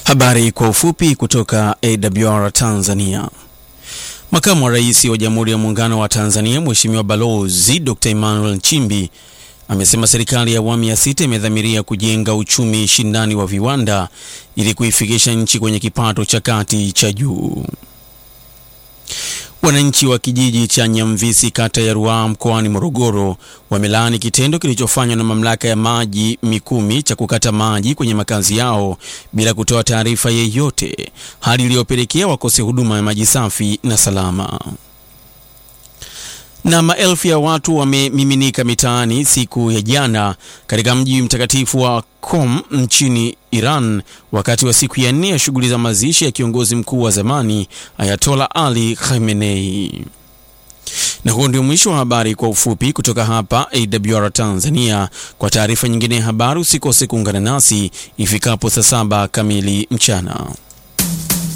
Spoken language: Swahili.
Habari kwa ufupi kutoka AWR Tanzania. Makamu wa Rais wa Jamhuri ya Muungano wa Tanzania Mheshimiwa Balozi Dr. Emmanuel Nchimbi amesema serikali ya awamu ya sita imedhamiria kujenga uchumi shindani wa viwanda ili kuifikisha nchi kwenye kipato cha kati cha juu. Wananchi wa kijiji cha Nyamvisi kata ya Ruaha mkoani Morogoro wamelaani kitendo kilichofanywa na mamlaka ya maji Mikumi cha kukata maji kwenye makazi yao bila kutoa taarifa yeyote, hali iliyopelekea wakose huduma ya maji safi na salama. Na maelfu ya watu wamemiminika mitaani siku ya jana katika mji mtakatifu wa Qom nchini Iran wakati wa siku ya nne ya shughuli za mazishi ya kiongozi mkuu wa zamani Ayatola Ali Khamenei. Na huo ndio mwisho wa habari kwa ufupi kutoka hapa AWR Tanzania. Kwa taarifa nyingine ya habari usikose kuungana nasi ifikapo saa saba kamili mchana.